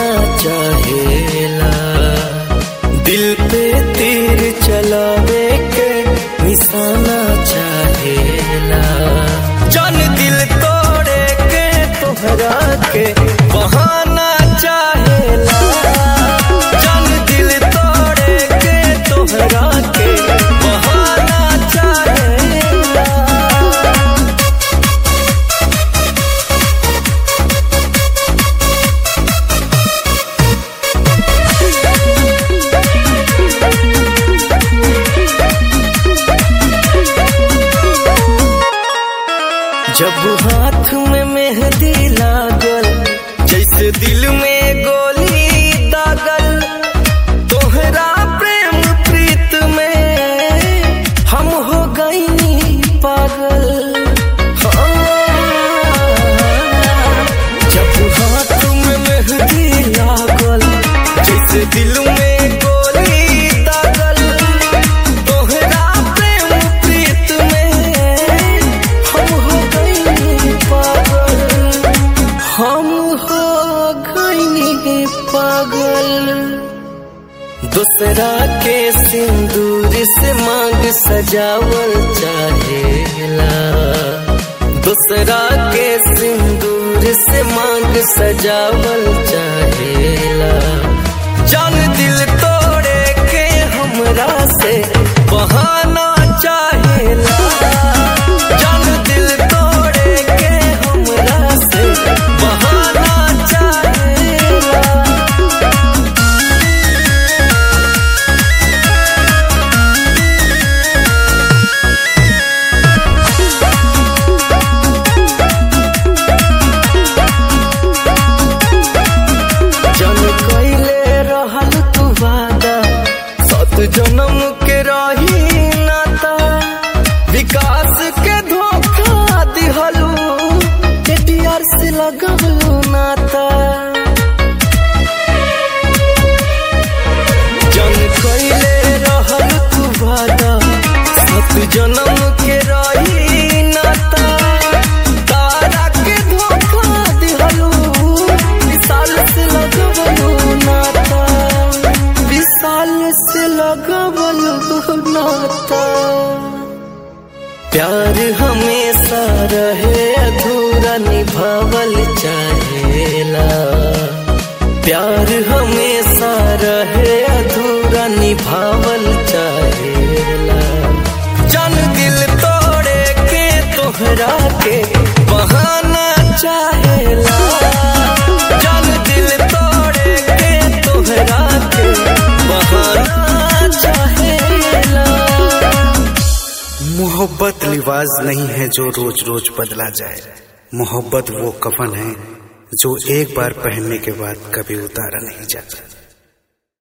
चाहेला दिल पे तीर चलावे के निशाना चाहेला जान दिल तोड़े के तोहरा के बहाना चाहेला जान दिल तोड़े के तोहरा के बहाना चाहेला जब हाथ में मेहंदी लागल जैसे दिल में गोली दागल तोहरा प्रेम प्रीत में हम हो गई पागल हाँ। जब हाथ में मेहंदी लागल जैसे दिल में गोली दागल तोहरा प्रेम प्रीत में हम हो गई पागल हम हो गई पागल दूसरा के सिंदूर से मांग सजावल चाहेला दूसरा के सिंदूर से मांग सजावल चाहेला जान दिल तोड़े के हमरा से बहाना चाहेला जान दिल तोड़े के हमरा से बहाना चाहेला जन कैले रहल तू वादा सत जन्म के रही नाता विकास के धोखा दिहलू एटीआर से लगवलू नाता जन कैले रहल तू वादा सत जन्म के रही नाता तारा के धोखा दिहलू विशाल से लगवलू नाता विशाल से लगवलू नाता प्यार हमेशा रहे अधूरा निभावल चाहेला प्यार हमेशा रहे अधूरा निभावल चाहेला जान दिल तोड़े के तोहरा के बहाना चाहेला जान दिल तोड़े के तोहरा के बहाना चाहेला मोहब्बत लिबास नहीं है जो रोज रोज बदला जाए मोहब्बत वो कफन है जो एक बार पहनने के बाद कभी उतारा नहीं जाता